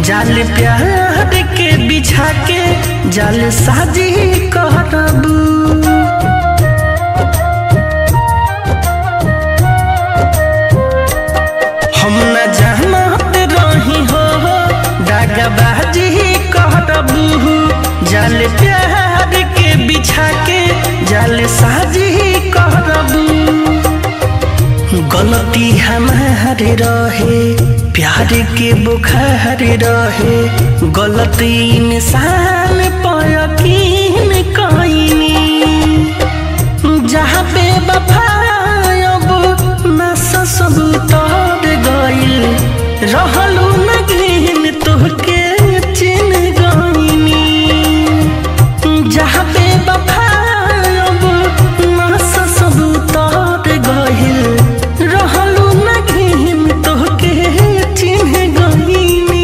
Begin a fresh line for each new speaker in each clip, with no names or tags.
जाल प्यार के बिछा के जाल साजी करबू हम न जानत रही हो दागबाजी करबू जाल प्यार के बिछा के जाल साजी करबू गलती हमारे रहे प्यार के बुखार रहे गलती इंसान पर यकीन कईनी जहाँ पे बफायब नस सब तोड़ गइल रहलू न गिन तोहके चिन गईनी जहाँ पे बफायब नस सब तोड़ गइल रहलू न गिन तोहके चिन गईनी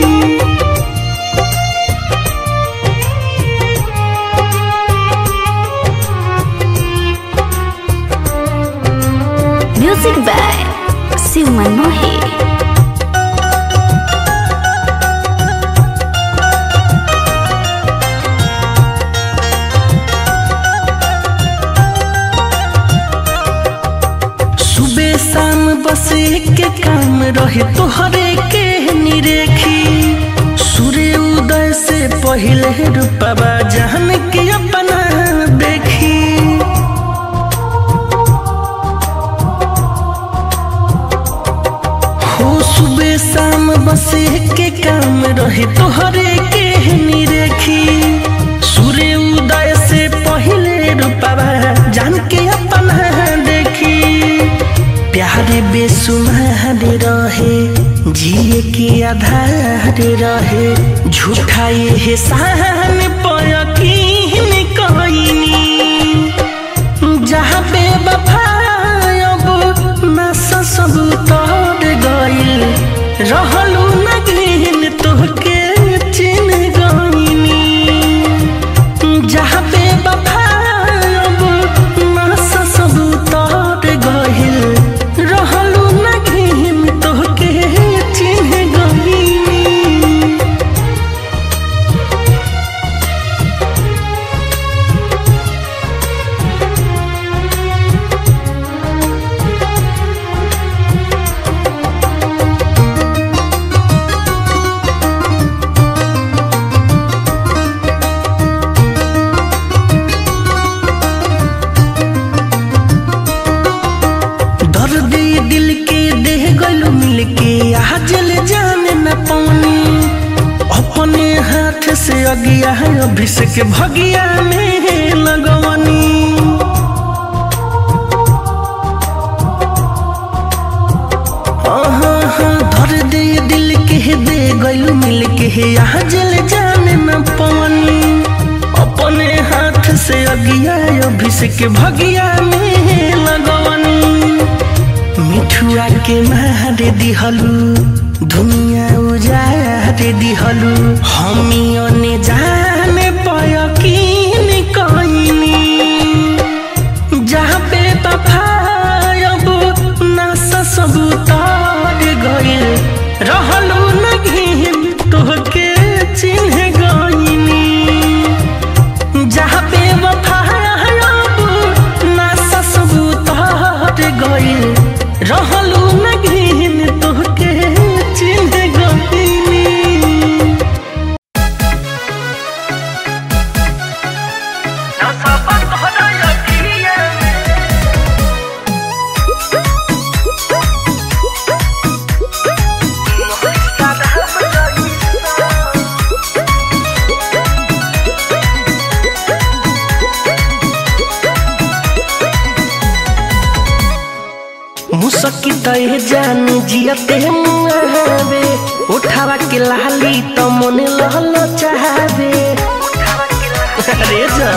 म्यूजिक बाय शिव मनमोही
सुबह शाम बस के काम रहे तोहरे के निरेखी सूर्य उदय से पहले रूपवा जान के अपना देखी हो सुबह शाम बस के काम रहे तोहरे के निरेखी सूर्य उदय से पहले रूपवा जान के अपना देखी प्यार बेसुमार रहे जिए के आधार रहे झूठा ये सहन पर यकीन कईनी जहाँ पे बफायब नस सब तोड़ गइल रहलू न गिन तोहके चिन गईनी जहाँ पे बफायब नस सब तोड़ गइल रहलू न गिन तोहके चिन गईनी दर्द दिल के देह गलू मिल के आजल जाने न पानी अपने हाथ से अगिया है अभिषेक भगिया में लगवनी आहा, हा, दर्द दिल के दे गलू मिल के आजल जाने न पानी अपने हाथ से अगिया अभिषेक भगिया में लगवनी मिठुआ के मार दिहलू दुनिया उजार दिहलू हमी ने जाने पयकीन कईनी जहाँ पे बफायब नस सब तार गइल रहलू न घिन तोहके चिन्ह गईनी जहाँ पे वफायब नस सब तार गइल रहलू न घिन तोहके चिन्ह गईनी मुसकी तय जान जियते मुआवे उठावा के लाली तो मन लहल चाहबे अरे जा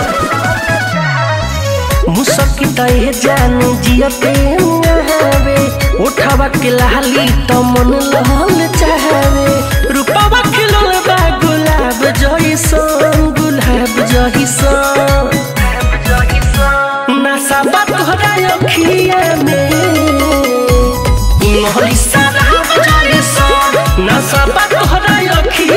मुसकी तय जान जियते मुआवे उठावा के लाली तो मन लहल चाहबे रूपवा खिलल बा गुलाब जइसन गुलाब जइसन नशा बा तोहरा अखिया में मोहली सारा जइसन नशा बा तोहरा अखिया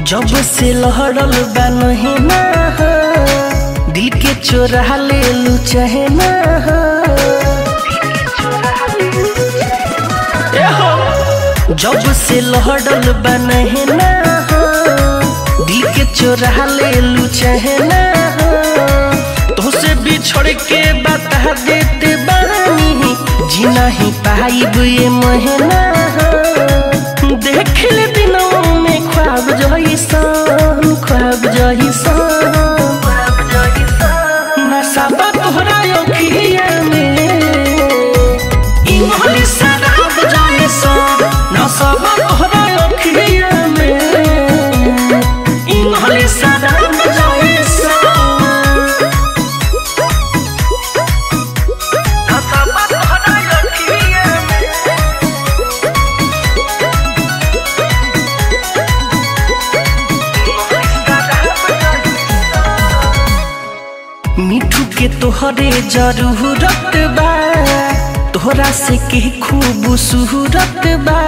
जब से लहरल बा नहीं ना हो, दिल के चोरा ले लू चाहे ना हो। ए हो, जब से लहरल बा नहीं ना हो, दिल के चोरा ले लू चाहे ना हो। तोसे बिछड़ के बता देते बानी जी नहीं पाइब ये महीना हो। देख ले दिनों में ख्वाब जइसन ख्वाब जइसन नशा बा तोहरा अखिया में इंग्लिश शराब जइसन नशा बा तोहरा अखिया में इंग्लिश शराब जइसन नशा बा तोहरा अखिया में मिठू के तोहरे जरूरत बा तोहरा से के खूब सूरत बा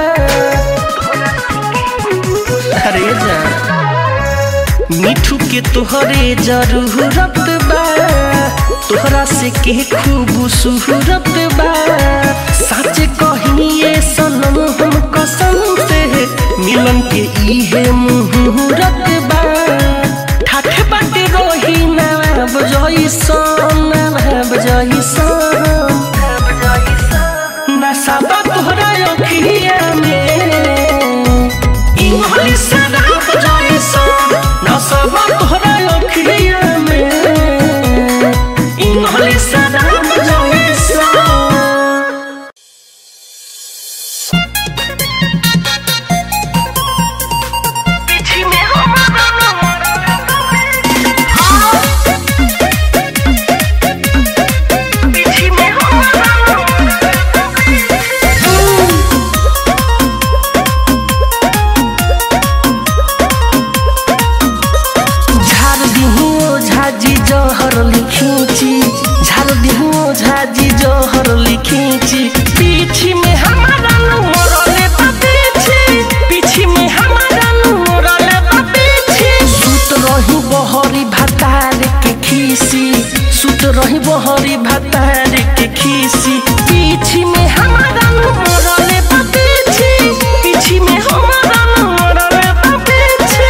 अरे जा मिठू के तोहरे जरूरत बा तोहरा से के खूब सूरत बा सच कहिए सनम हम कसम से मिलन के इहे मुहूर्त बा ठाठ बाटे रोही ना बजइसन ना बजइसन नशा बा तोहरा अखिया में इंग्लिश शराब जइसन नशा बा तोहरा अखिया में इंग्लिश शराब जइसन झार दिहुओ झाजी जहर लिखीची झार दिहुओ झाजी जहर लिखीची पीछी में हमारा नु मरले बा पीछी पीछी में हमारा नु मरले बा पीछी सुत रही बहरी भातार के खीसी सुत रही बहरी भातार के खीसी पीछी में हमारा नु मरले बा पीछी पीछी में हमारा नु मरले बा पीछी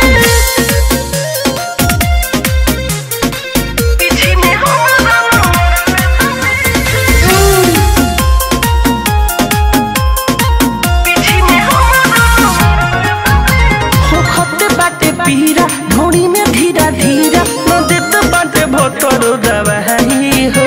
होखत बाटे पीरा ढोड़ी में धीरा धीरा न देत बाटे भोतर दवाई हो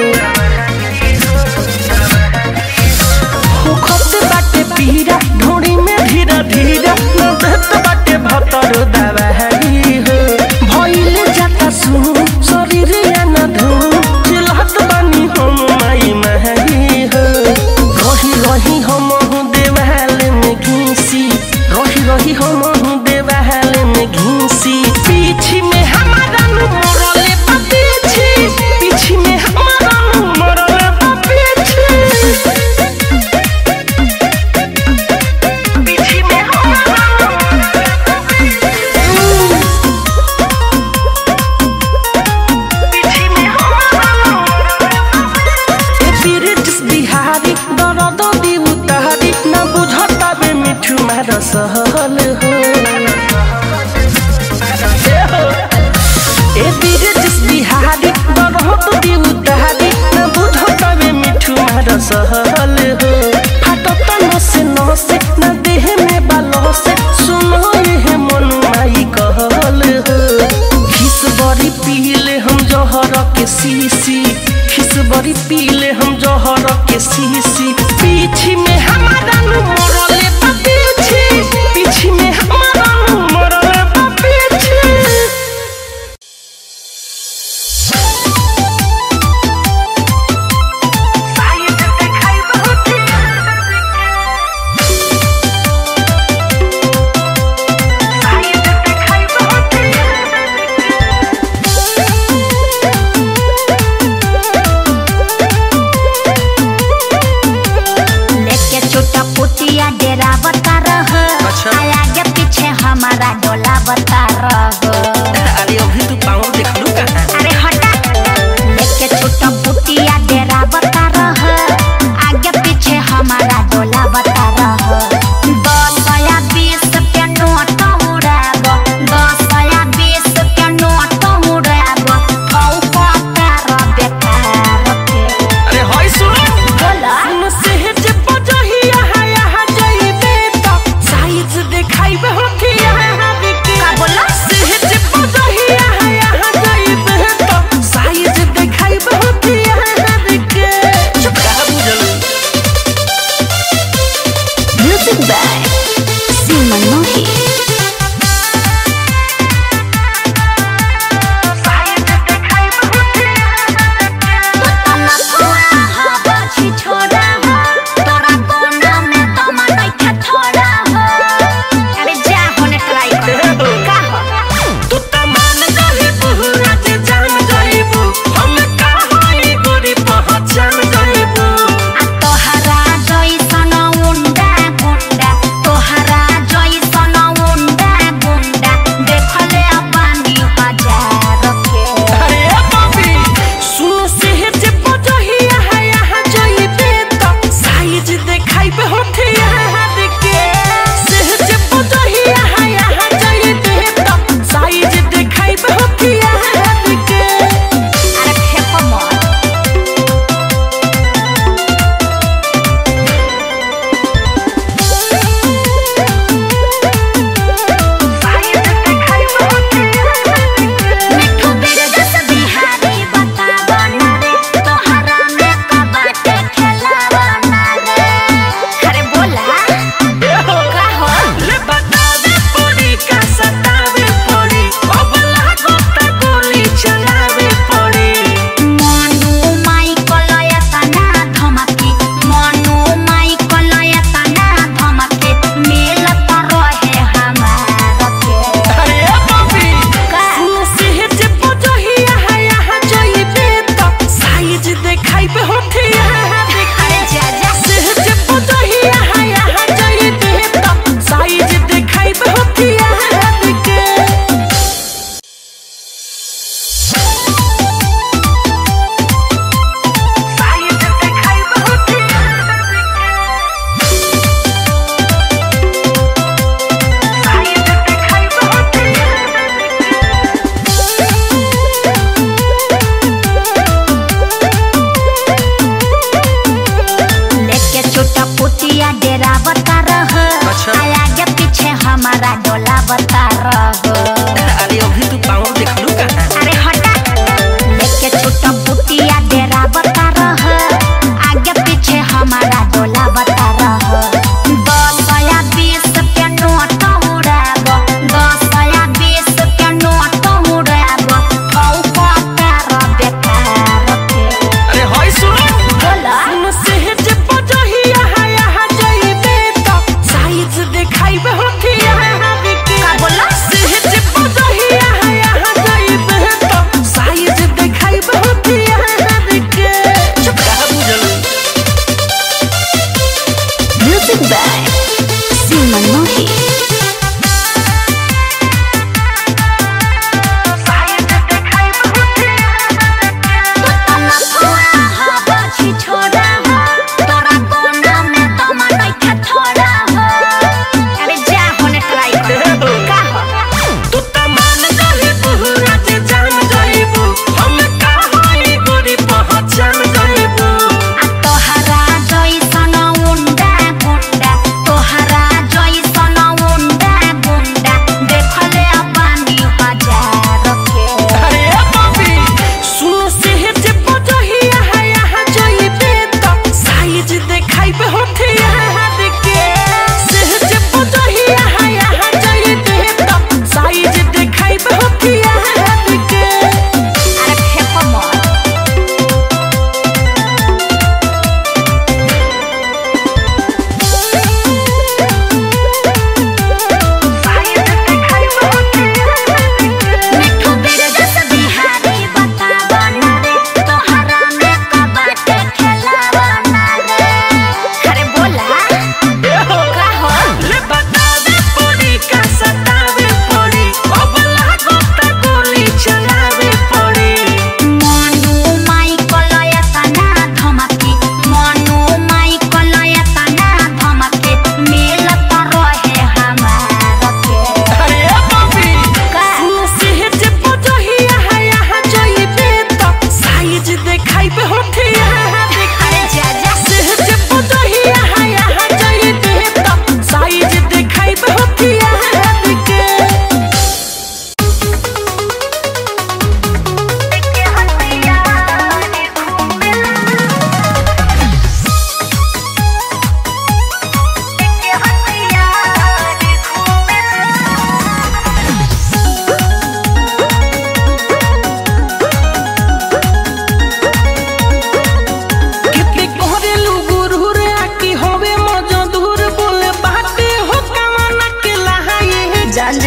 होखत बाटे पीरा ढोड़ी में धीरा धीरा न देत बाटे भोतर दवाई हो भइले जाता सु शरीर या न धु चिल्हत बानी हम माई महई हो रही रही हम देवाल में घीसी रही रही हम देवाल में घीसी पीछी में हमारा नु मरले बा पीछी पीछी में हमारा नु मरले बा पीछी पीछी में हमारा नु मरले बा पीछी पीछी में हमारा नु ए बिरटिस बिहारी दरद दी उतारी न बुझता बे मिठू मार सहल हो ए बिरटिस बिहारी दरद दी उतारी न बुझता बे मिठू मार सहल हो फाटत नसे नसे न देह में बालो से सुनो ये मन माई कहल हो खिस बड़ी पीले हम जहर के सीसी खिस बड़ी पीले हम जहर के सीसी पीछी में हमारा नु मरले बा पीछी पीछी में हमारा नु मरले बा पीछी
लेके छोटा पोतिया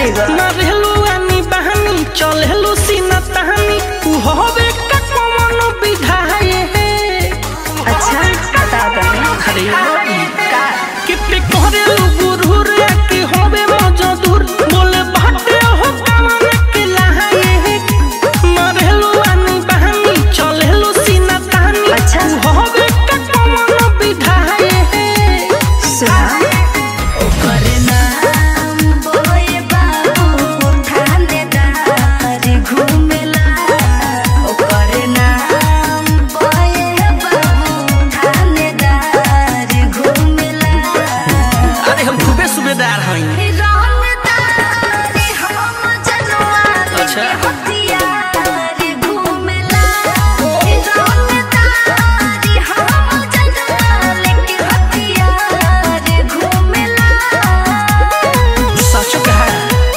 जेबा
ना रहलू आनी बहानी चलेलू सीना तहानी उ होवे का कौन विधाय है
अच्छा बता दनी
अरे ई
का
कितने कोहरेलू गुरहुर के होवे मजदूर बोले बाटे हो कौन के लहाए है ना रहलू आनी बहानी चलेलू सीना तहानी
अच्छा।
उ होवे का कौन विधाय है
सुना ओकर नाम बोए बाबू थानेदार घूमेला ओकर नाम बोए बाबू थानेदार घूमेला
अरे हम खूबे सुबेदार हैं
रंगदार हम जनवार
अच्छा।
के हथियार घूमेला रंगदार हम जनवार के हथियार घूमेला
सच कहा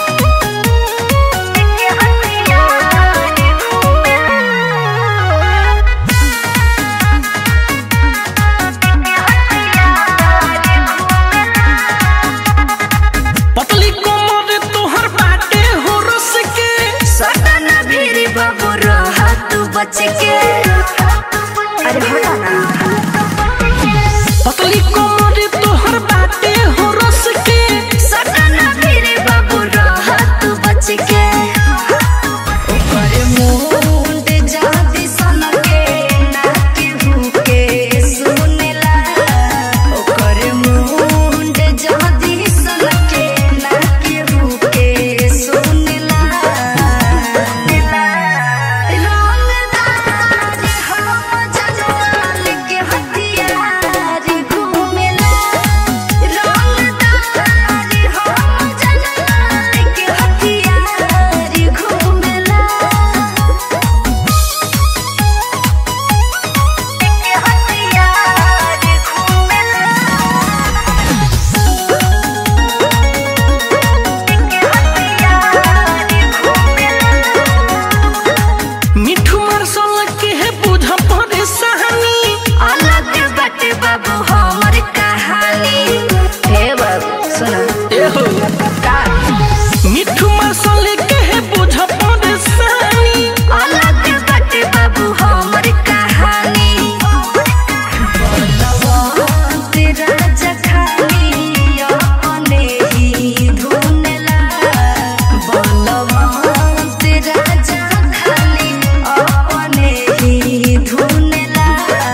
के हथियार घूमेला
पतली कोमर तोहर बाटे हो रस के
सटन भीड़ बाबू रहा तू बच के अरे हटा ना
पतली कोमर तोहर बाटे हो रस के
सटन भीड़ बाबू रहा तू बच के ऊपर मुंड जाति सन के ना केहू के सुनेला ऊपर मुंड जाति सन के ना केहू के सुनेला रंगदार हम जनवाल के हथियार घूमेला रंगदार हम जनवाल के हथियार घूमेला के हथियार
मिठू मरसल के है बुझ परेशानी
अलग बटे बाबू हमर कहानी हे बाबू सुनो
ए हो मिठू मरसल के है बुझ परेशानी
अलग बटे बाबू हमर कहानी बलवंत राजा खानी अपने ही धुनेला बलवंत राजा खाली अपने ही धुनेला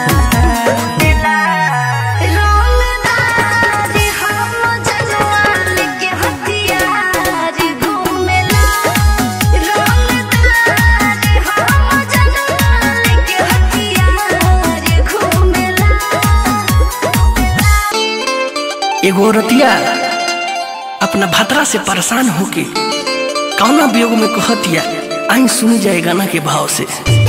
रंगदार हम जनवाल के हथियार घूमेला रंगदार हम जनवाल के हथियार घूमेला
एगो रतिया अपना भतरा से परेशान होके कौना वियोग में कहतिया आई सुनी जाए गाना के भाव से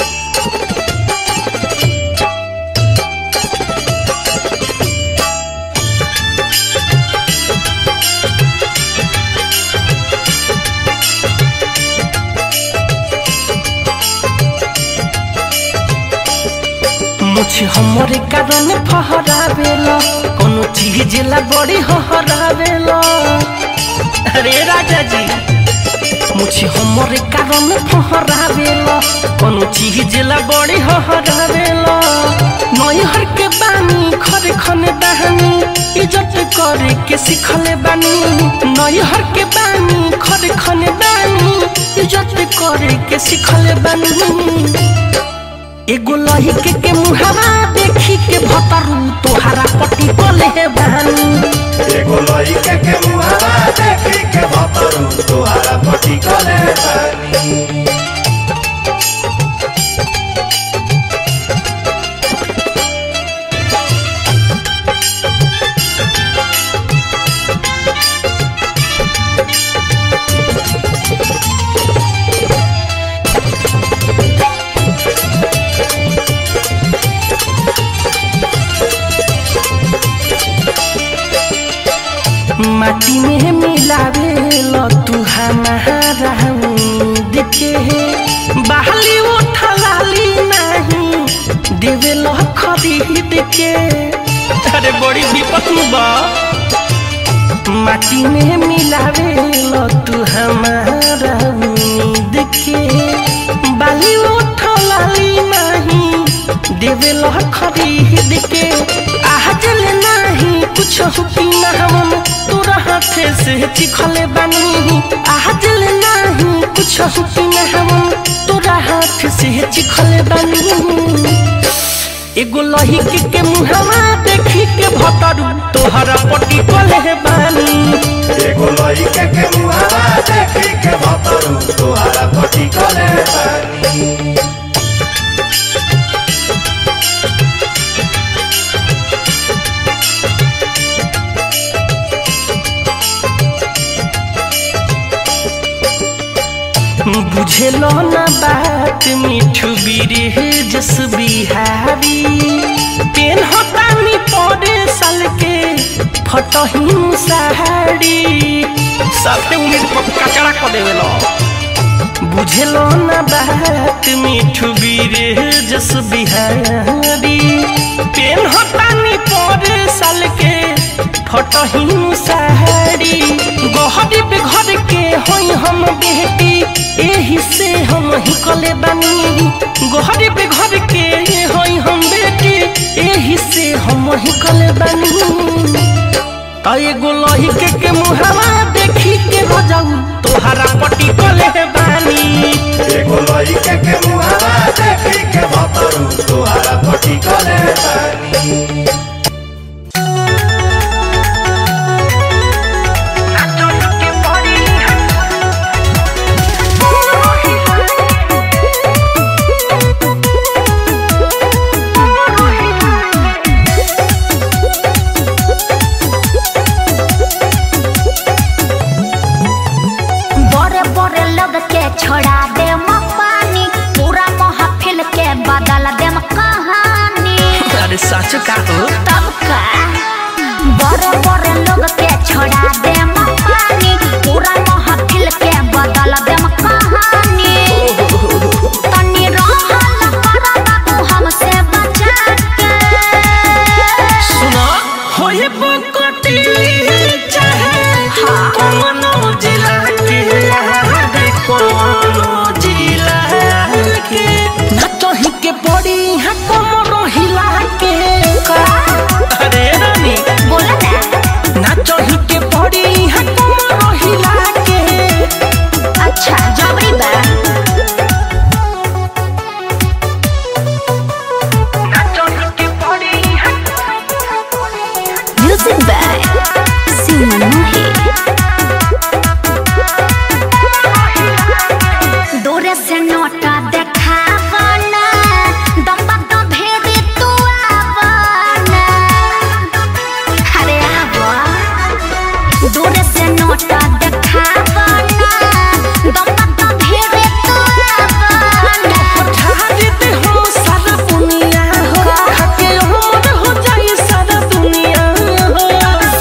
मुछ हमरे कारण फहरावेला कोनो चीज ला बड़ी हहरावेला अरे राजा जी मुझे हमरे कारण फहरावेला कोनो चीज ला बड़ी हहरावेला नैहर के बानी खरे खने दहनी इज्जत करे के सिखले बानी नैहर के बानी खरे खने दानी इज्जत करे के सिखले बानी एगो लहिके के मुहावा देखी के भतरू तोहारा पटी बोले हे बहानी
एगो लइके के मुहावा देखी के भतरू तोहारा पटी कले बानी
माटी में मिलावे ल तू हमारा देखे बहाली उठलाली नहीं देवे ल खरीद के अरे बड़ी विपत में बा माटी में मिलावे लो तू हमारा उम्मीद के बाली उठलाली नहीं देवे लो खरीद के आजल नहीं कुछ हुकी ना हम तोरा हाथे से चिखले बनी आजल नहीं कुछ हुकी ना हम तोरा हाथ से चिखले बनी एगो लहिकी के मुहवा देखी के भतरू तोहरा पटी कले बानी
एगो लइके के मुहावा देखी के भतरू तोहारा पटी कले बानी
बुझेलो ना बात मिठू बीरे जस बिहारी पेन हतानी पड़े साल के फटहीन साड़ी सबते उम्मीद पर कचड़ा कर देवेलो बुझेलो ना बात मिठू बीरे जस बिहारी पेन हतानी पड़े साल के फटहीन साड़ी गहरी पे घर के होई हम बेटी एही से हम ही कले बानी गहरी पे घर के होई हम बेटी एही से हम ही कले बानी त एगो लही के के मुहावा देखी के हो जाऊ तोहरा पटी कले बानी
एगो लइके के मुहावा देखी के भतरू तोहारा पटी कले बानी
बड़े बड़े लोग के छोड़ा दे पानी पूरा महफिल के बदल दे कहानी
अरे सच का हो
तब का बड़े बड़े लोग के छोड़ा दे पानी पूरा महफिल के बदल दे कहानी तनी रहल कर बाबू हमसे बचा के
सुना होए बकटी चाहे
हाँ।
कोनो जिला के रे कोनो जिला के ना तोही के पड़ी है कमरो हिला के अरे रानी
बोला ना
ना तोही के पड़ी है कमरो हिला के
अच्छा जबरी बा
ना तोही के पड़ी है
Music by Simon Mohi.
दूरे से नोटा देखावना दम्बा तो भेदी तू आवना अरे आवा दूरे से नोटा देखावना दम्बा तो भेदी तू आवना
ठाड़ी दे हम सारा दुनिया हो खाके हमर हो जाई सारा दुनिया हो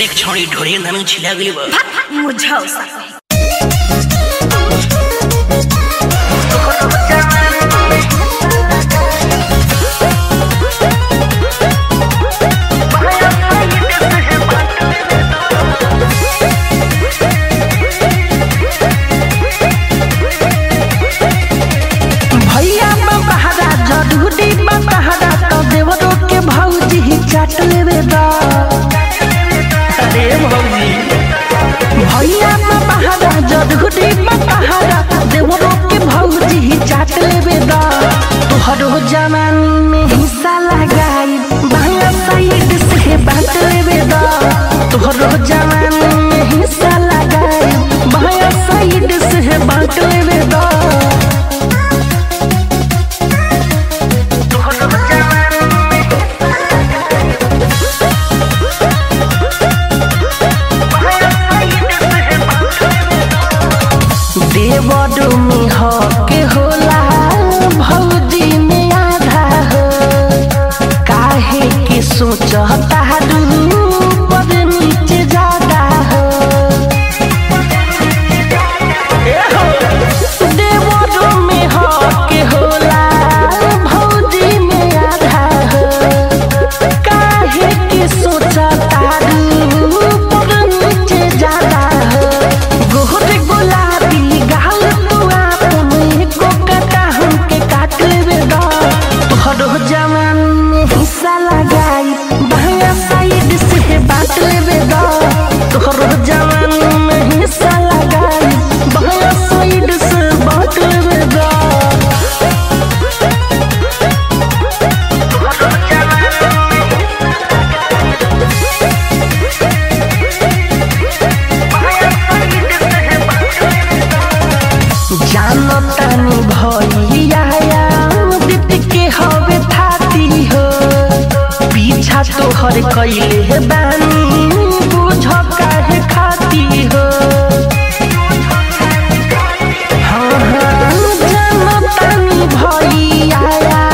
देख छोड़ी ढोरी नानू छिला गई बा
मुझाओ सा कहे
भैया बपहरा जरूरी बपहरा तो देवरो के भौजी ही चाट लेवे दा अरे भौजी भैया बपहरा जरूरी बपहरा देवरो के भौजी ही चाट लेवे दा तोहरो जवानी में हिस्सा लगाई बाया साइड से बांट लेवे दा तोहरो जवानी में हिस्सा लगाई बाया साइड से बांट लेवे दा देवडू में हक होला भौजी में आधा हो काहे के सोचता रू पर नीचे ज्यादा हो देवडू में हक होला भौजी में आधा हो काहे के सोचता रू पर नीचे ज्यादा हो गोहर गुलाबी गाल तू आपन एको काटा हमके काट लेवे दा तोहरो जवान में हिस्सा लगाई बाया साइड से बांट लेवे दा तोहरो जवान में हिस्सा लगाई बाया साइड से बांट लेवे दा जानो तानी भैया दीदी के हवे थाती हो पीछा तोहर कैले हे बानी बुझ काहे खाती हो हाँ हाँ जानो तानी भैया